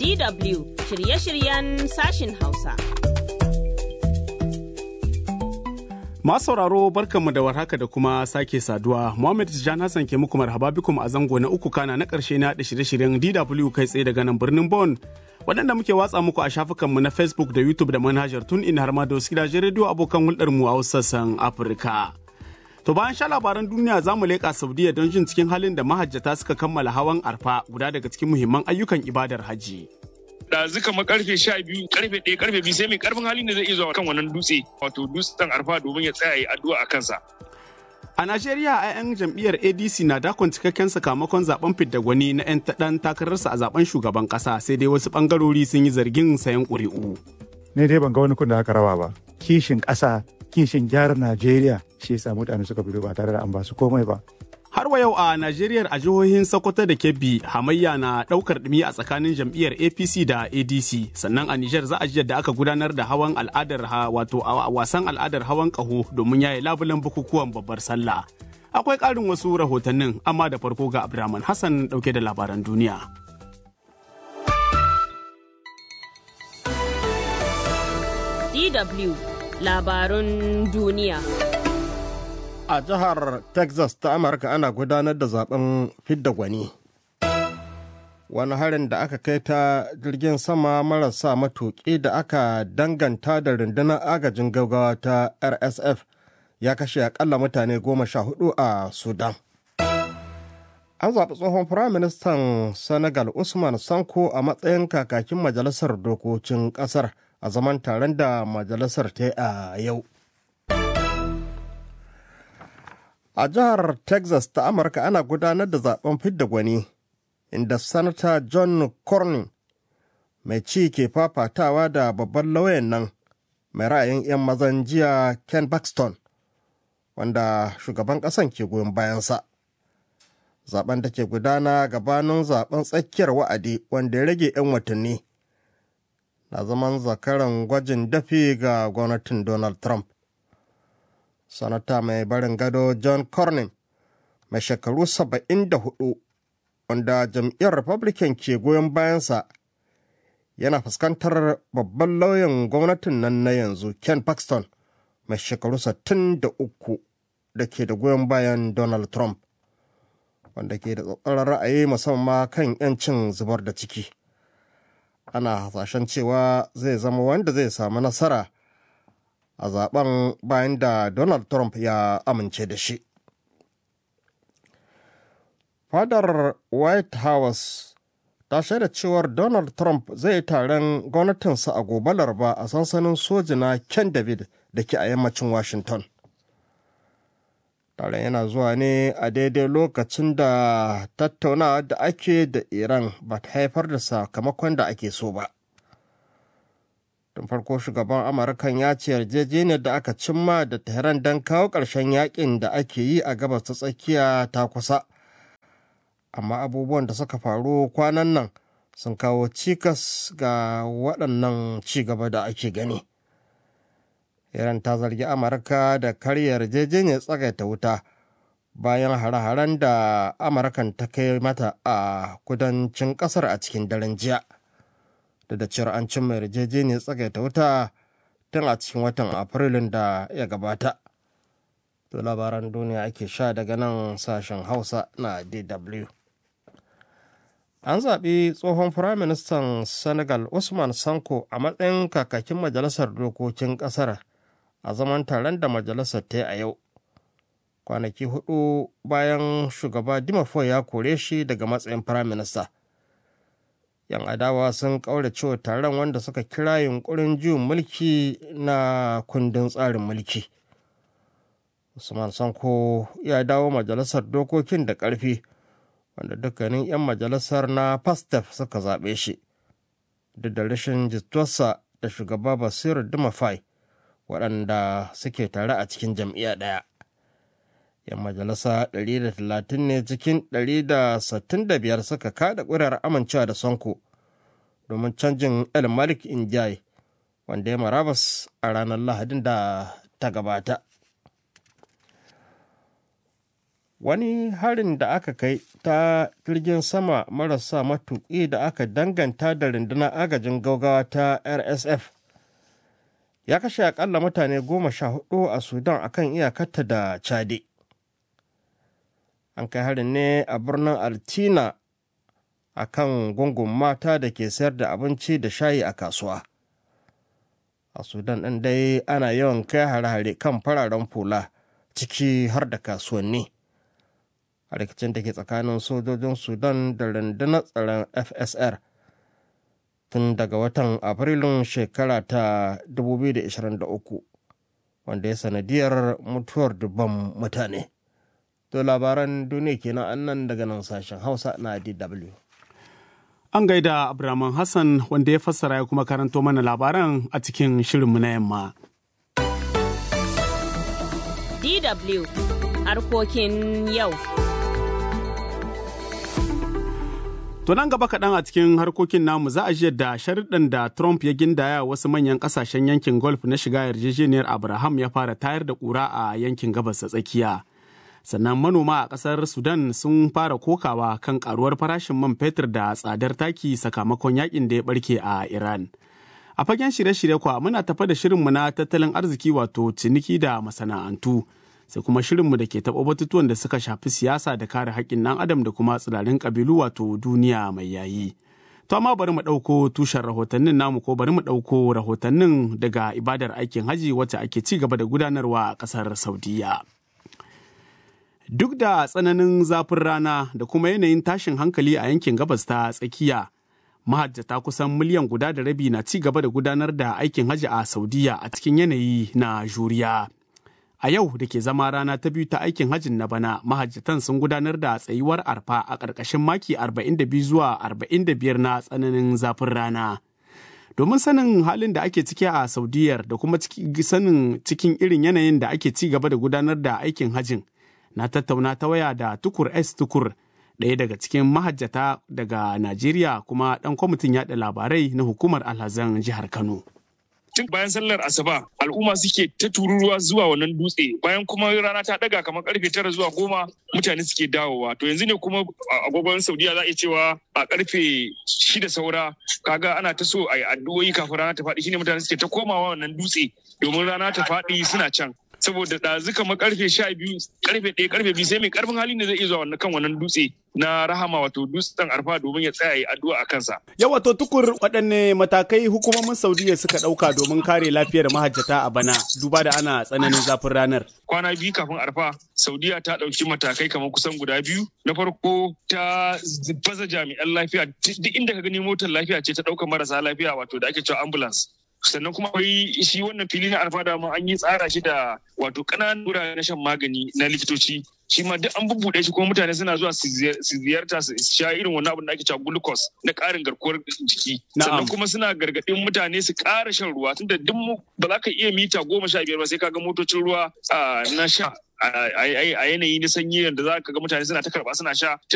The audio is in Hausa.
DW shirye-shiryen sashin Hausa. Masu sauraro barkanmu da warhaka da kuma sake saduwa. Muhammad Tijjan Hassan ke muku marhaba bikum a zango na uku kana na ƙarshe na da shirye-shiryen DW kai tsaye daga nan birnin Bon. Waɗanda muke watsa muku a shafukanmu na Facebook da YouTube da manhajar tun in har ma da wasu gidajen rediyo abokan hulɗarmu a wasu sassan Afirka. To bayan sha labaran duniya za mu leƙa Saudiya don jin cikin halin da mahajjata suka kammala hawan arfa guda daga cikin muhimman ayyukan ibadar hajji. ɗazu kamar karfe sha biyu karfe ɗaya karfe biyu sai mai karfin hali ne zai iya zuwa kan wannan dutse wato dutsen arfa domin ya tsaya ya addu'a a kansa. A Najeriya a 'yan jam'iyyar ADC na dakon cikakken sakamakon zaben fidda gwani na 'yan ɗan takararsa a zaben shugaban ƙasa sai dai wasu ɓangarori sun yi zargin sayan ƙuri'u. ne dai ban ga wani kun da aka rawa ba kishin ƙasa kishin gyara najeriya shi yasa mutane suka fito ba tare da an ba su komai ba Har wa yau a Najeriya a jihohin Sokoto da Kebbi hamayya na ɗaukar ɗumi a tsakanin jam'iyyar APC da ADC sannan a Nijar za a ji yadda aka gudanar da hawan al'adar ha wato a wasan al'adar hawan ƙaho domin yaye labulen bukukuwan babbar sallah. Akwai ƙarin wasu rahotannin amma da farko ga Abdulrahman Hassan ɗauke da labaran duniya. DW labarun duniya. a jihar texas ta amurka ana gudanar da zaben fidda gwani wani harin da aka kai ta jirgin sama marasa matuƙi da aka danganta da rundunar agajin gaggawa ta rsf ya kashe akalla mutane goma sha hudu a sudan an zaɓi tsohon firaministan senegal usman sanko a matsayin kakakin majalisar dokokin ƙasar a zaman taron da majalisar ta yi a yau A jihar Texas ta Amurka ana gudanar da zaben fidda gwani, inda Sanata John Cornyn mai ci ke fafatawa da babban lauyan nan mai ra'ayin 'yan mazan jiya Ken Paxton, wanda shugaban ƙasan ke goyon bayansa. Zaben da ke gudana gabanin zaben tsakiyar wa'adi wanda ya rage 'yan watanni na zaman zakaran gwajin dafi ga gwamnatin Donald Trump. sanata mai barin gado john cornyn mai shekaru 74 wanda jam'iyyar republican ke goyon bayansa yana fuskantar babban lauyan gwamnatin nan na yanzu ken paxton mai shekaru 63 da ke da goyon bayan donald trump wanda ke da tsatsarar ra'ayi musamman kan 'yancin zubar da ciki ana hasashen cewa zai zama wanda zai samu nasara a zaben bayan da Donald Trump ya amince da shi. Fadar White House ta shaida cewar Donald Trump zai taron gwamnatinsa a gobe laraba a sansanin soji na Ken David da ke a yammacin Washington. Taron yana zuwa ne a daidai lokacin da tattaunawa da ake da Iran ba ta haifar da sakamakon da ake so ba. tun farko shugaban amurkan ya ce yarjejeniyar da aka cimma da tehran don kawo ƙarshen yakin da ake yi a gabas ta tsakiya ta kusa amma abubuwan da suka faru kwanan nan sun kawo cikas ga waɗannan cigaba da ake gani iran ta zargi amurka da karya yarjejeniyar tsagaita wuta bayan hare-haren da amurkan ta kai mata a kudancin ƙasar a cikin daren jiya. da da cewar an cimma yarjejeniyar tsagaita wuta tun a cikin watan afrilun da ya gabata to labaran duniya ake sha daga nan sashen hausa na dw an zaɓi tsohon firaministan senegal usman sanko a matsayin kakakin majalisar dokokin ƙasar a zaman taron da majalisar ta yi a yau kwanaki hudu bayan shugaba dimafo ya kore shi daga matsayin firaminista yan adawa sun kaurace taron wanda suka kira yunkurin juyin mulki na kundin tsarin mulki usman sanko ya dawo majalisar dokokin da ƙarfi wanda dukkanin 'yan majalisar na pastef suka zaɓe shi duk da rashin jituwarsa da shugaba basiru dumafai waɗanda suke tare a cikin jam'iyya ɗaya 'yan majalisa 130 ne cikin 165 suka kada ƙuri'ar amincewa da sonko domin canjin el malik injai wanda ya marabas a ranar lahadin da ta gabata wani harin da aka kai ta jirgin sama marasa matuƙi da aka danganta da rundunar agajin gaugawa ta rsf ya kashe akalla mutane goma sha hudu a sudan akan iyakarta da chade an kai harin ne a birnin altina a kan gungun mata da ke sayar da abinci da shayi a kasuwa a sudan ɗin dai ana yawan kai hare-hare kan fararen fula ciki har da kasuwanni a rikicin da ke tsakanin sojojin sudan da rundunar tsaron fsr tun daga watan afrilun shekara ta 2023 wanda ya sanadiyar mutuwar dubban mutane to labaran duniya kenan annan daga nan sashen hausa na dw An gaida Abraman Hassan wanda ya fassara ya kuma karanto mana labaran a cikin shirinmu na yamma. DW harkokin yau. To nan gaba kaɗan a cikin harkokin namu za a ji da sharuɗan da Trump ya gindaya wasu manyan ƙasashen yankin golf na shiga yarjejeniyar Abraham ya fara tayar da ƙura a yankin gabas ta tsakiya. Sannan manoma a ƙasar Sudan sun fara kokawa kan ƙaruwar farashin man fetur da tsadar taki sakamakon yakin da ya ɓarke a Iran. A fagen shirye-shirye kwa muna tafa da shirinmu na tattalin arziki wato ciniki da masana'antu. sai kuma shirinmu da ke taɓa batutuwan da suka shafi siyasa da kare haƙƙin ɗan adam da kuma tsirarin ƙabilu wato duniya mai yayi. To amma bari mu ɗauko tushen rahotannin namu ko bari mu ɗauko rahotannin daga ibadar aikin haji wacce ake ci gaba da gudanarwa a ƙasar Saudiya. Duk da tsananin zafin rana da kuma yanayin tashin hankali a yankin gabas ta tsakiya, mahajjata kusan miliyan guda da rabi na ci gaba da gudanar da aikin haji a Saudiya a cikin yanayi na juriya. A yau da ke zama rana ta biyu ta aikin hajjin na bana mahajjatan sun gudanar da tsayuwar arfa a ƙarƙashin maki 42 zuwa 45 na tsananin zafin rana. Domin sanin halin da ake ciki a Saudiyar da kuma sanin cikin irin yanayin da ake ci gaba da gudanar da aikin hajjin, na tattauna ta waya da Tukur S Tukur, ɗaya daga cikin mahajjata daga Najeriya kuma ɗan kwamitin yaɗa labarai na hukumar alhazan jihar Kano. tun bayan sallar asuba al'umma suke ta tururuwa zuwa wannan dutse bayan kuma rana ta daga kamar karfe tara zuwa goma mutane suke dawowa to yanzu ne kuma agogon saudiya za a iya cewa a karfe shida saura kaga ana ta so a yi addu'o'i kafin rana ta faɗi shine mutane suke ta komawa wannan dutse domin rana ta faɗi suna can saboda ɗazu kamar karfe sha biyu karfe ɗaya karfe biyu sai mai karfin hali ne zai iya zuwa wannan kan wannan dutse na rahama wato dutsen arfa domin ya tsaya yi addu'a a kansa. Yawa to tukur waɗanne matakai hukumomin Saudiya suka ɗauka domin kare lafiyar mahajjata a bana duba da ana tsananin zafin ranar. Kwana biyu kafin arfa Saudiya ta ɗauki matakai kamar kusan guda biyu. Na farko ta baza jami'an lafiya duk inda ka gani motar lafiya ce ta ɗaukar marasa lafiya wato da ake cewa ambulance. sannan kuma akwai shi wannan fili na alfada ma an yi tsara shi da wato ƙananan wurare na shan magani na likitoci shi ma duk an bubbuɗe shi kuma mutane suna zuwa su ziyarta su sha irin wannan abin da ake cewa glucose na ƙarin garkuwar jiki sannan kuma suna gargaɗin mutane su ƙara shan ruwa tunda duk ba za ka iya mita goma sha biyar ba sai ka ga motocin ruwa na sha a yanayi na sanyi da za ka ga mutane suna ta karba suna sha